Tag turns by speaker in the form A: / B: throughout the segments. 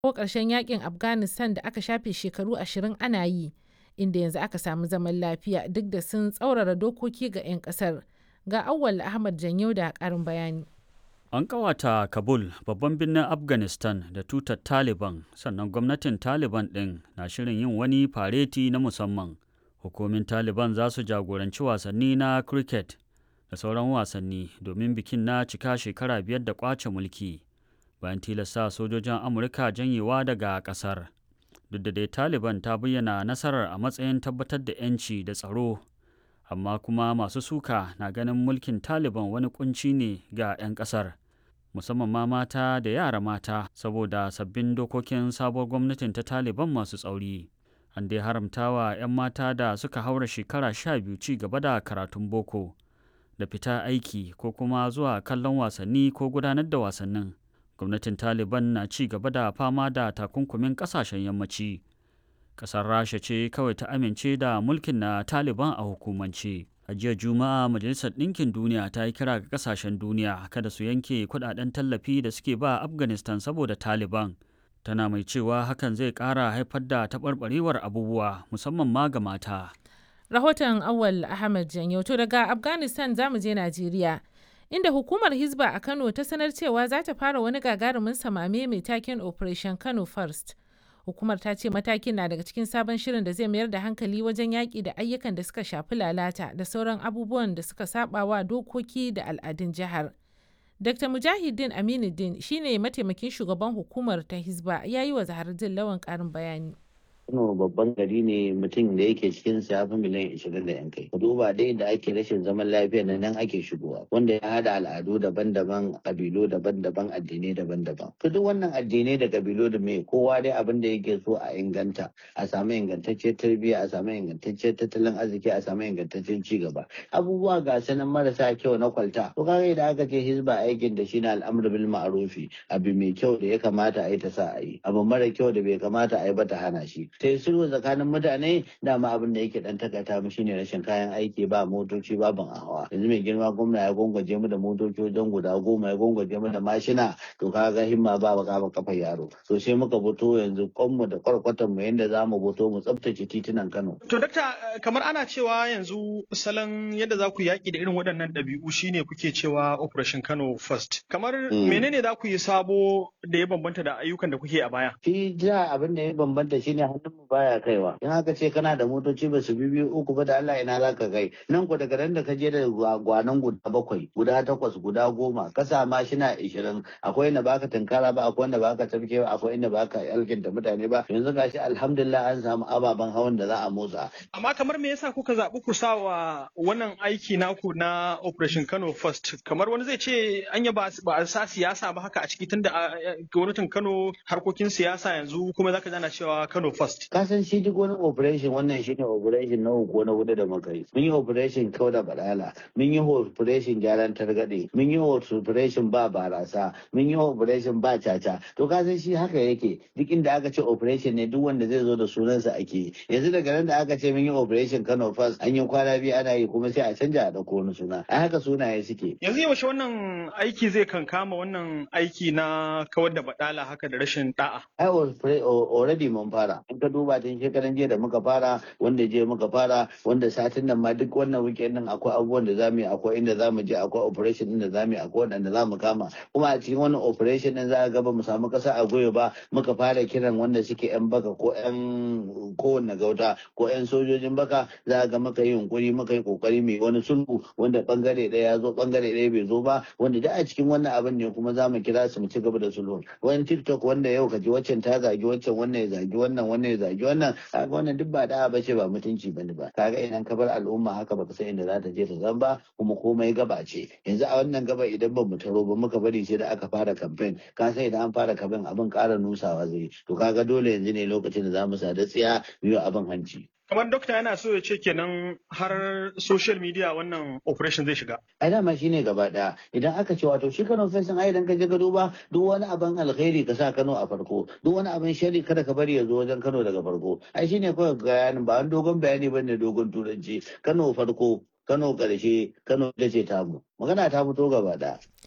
A: ko ƙarshen yakin Afghanistan da aka shafe shekaru ashirin ana yi, inda yanzu aka samu zaman lafiya duk da sun tsaurara dokoki ga 'yan ƙasar. Ga Auwal Ahmad Janyo da ƙarin bayani.
B: An ƙawata Kabul, babban birnin Afghanistan da tutar Taliban, sannan gwamnatin Taliban ɗin na shirin yin wani fareti na musamman. Hukumin Taliban za su jagoranci wasanni na cricket da sauran wasanni domin bikin na cika shekara biyar da ƙwace mulki. Bayan tilasta sojojin Amurka janyewa daga ƙasar. Duk da dai Taliban ta bayyana nasarar a matsayin tabbatar da 'yanci da tsaro amma kuma masu suka na ganin mulkin taliban wani kunci ne ga 'yan kasar musamman ma mata da yara mata saboda sabbin dokokin sabuwar gwamnatin ta taliban masu tsauri an dai haramtawa 'yan mata da suka haura shekara sha biyu ci gaba da karatun boko da fita aiki ko kuma zuwa kallon wasanni ko gudanar da wasannin gwamnatin taliban na ci gaba da fama da takunkumin kasashen yammaci kasar rasha ce kawai ta amince da mulkin na taliban a hukumance a jiya juma'a majalisar ɗinkin duniya ta yi kira ga kasashen duniya kada su yanke kudaden tallafi da suke ba afghanistan saboda taliban tana mai cewa hakan zai ƙara haifar da taɓarɓarewar abubuwa musamman ma ga mata
A: Rahoton Awal Ahmad Janyo to daga Afghanistan zamu je Najeriya. Inda hukumar Hizba a Kano ta sanar cewa za ta fara wani gagarumin samame mai taken Operation Kano First. hukumar ta ce matakin na daga cikin sabon shirin da zai mayar da hankali wajen yaƙi da ayyukan da suka shafi lalata da sauran abubuwan da suka saba wa dokoki da al'adun jihar. Dr. Mujahideen Aminuddin shine mataimakin shugaban hukumar ta Hizba ya yi wa Zahardin Lawan ƙarin bayani.
C: Kano babban gari ne mutum da yake cikin sa yafi miliyan ishirin da yan kai. Ku duba dai da ake rashin zaman lafiya da nan ake shigowa wanda ya hada al'adu daban-daban kabilu daban-daban addinai daban-daban. To duk wannan addinai da kabilu da me kowa dai abin da yake so a inganta a samu ingantacciyar tarbiyya a samu ingantacciyar tattalin arziki a samu ingantaccen ci gaba. Abubuwa ga sanan marasa kyau na kwalta. To kaga idan aka ce hizba aikin da shine al'amru bil ma'rufi abu mai kyau da ya kamata a yi ta sa a yi abu mara kyau da bai kamata a yi ba ta hana shi. ta yi sulhu tsakanin mutane dama abin da yake dan takata mu shine rashin kayan aiki ba motoci ba ban hawa yanzu mai girma gwamna ya gwangwaje mu da motoci wajen guda goma ya gwangwaje mu da mashina to kaga himma ba ba kama kafa yaro to sai muka fito yanzu kwanmu da kwarkwatan mu yanda zamu fito mu tsaftace titunan Kano
D: to dakta kamar ana cewa yanzu salon yadda za ku yaki da irin waɗannan ɗabi'u shine kuke cewa operation Kano first kamar menene za ku yi sabo da ya bambanta da ayyukan da kuke a baya
C: shi ja abin da ya bambanta shine hannun mu baya kaiwa in haka ce kana da motoci ba su biyu uku ba da Allah ina za ka kai nan ku daga nan da ka je da gwanan guda bakwai guda takwas guda goma ka sa mashina ishirin akwai inda baka tunkara ba akwai inda baka tafke ba akwai inda baka alkinta mutane ba yanzu gashi alhamdulillah an samu ababen hawan da za a motsa
D: amma kamar me yasa kuka zaɓi ku sa wa wannan aiki naku na operation Kano first kamar wani zai ce anya ba a sa siyasa ba haka a ciki tunda gwamnatin Kano harkokin siyasa yanzu kuma zaka jana cewa Kano first
C: ka san shi duk wani operation wannan shine operation na uku na hudu da muka yi mun yi operation kau da badala mun yi operation gyaran targaɗe mun yi operation ba barasa mun yi operation ba caca to ka san shi haka yake duk inda aka ce operation ne duk wanda zai zo da sunansa ake yi yanzu daga nan da aka ce mun yi operation Kano first an yi kwana biyu ana yi kuma sai a canja a dauko wani suna a haka sunaye suke
D: yanzu yaushe wannan aiki zai kankama wannan aiki na kawar da badala haka da rashin da'a
C: ai already mun fara in ka duba tun shekaran jiya da muka fara wanda je muka fara wanda satin nan ma duk wannan weekend din akwai abubuwan da zamu yi akwai inda zamu je akwai operation din da zamu yi akwai wanda zamu kama kuma a cikin wannan operation din za a ga ba mu samu kasa a goyo ba muka fara kiran wanda suke yan baka ko yan kowanne gauta ko yan sojojin baka za a ga muka yi yunkuri muka yi kokari mai wani sulhu wanda bangare ɗaya ya zo bangare ɗaya bai zo ba wanda da a cikin wannan abin ne kuma za mu kira su mu ci gaba da sulhu wani tiktok wanda yau ka ji waccan ta zagi waccan wannan ya zagi wannan wannan ya zagi wannan kaga wannan duk ba da'a bace ba mutunci bane ba kaga idan ka bar al'umma haka baka san inda za ta je ta zan ba kuma komai gaba ce yanzu a wannan gaba idan ba mu taro ba muka bari sai da aka fara campaign ka san idan an fara campaign abin ƙara nusawa zai to kaga dole yanzu ne lokacin da za mu sada tsiya biyu abin hanci
D: kamar dokta yana so ya ce kenan har social media wannan operation zai shiga
C: ai dama shine gaba daya idan aka ce wato shi Kano fesin ai idan ka je ka duba duk wani abin alkhairi ka sa Kano a farko duk wani abin shari kada ka bari ya zo wajen Kano daga farko ai shine kawai bayanin ba wani dogon bayani bane dogon turanci Kano farko Kano karshe Kano ita ce tamu magana ta fito gaba daya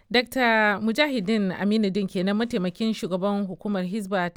A: Dr. Mujahideen Aminuddin kenan mataimakin shugaban hukumar Hizba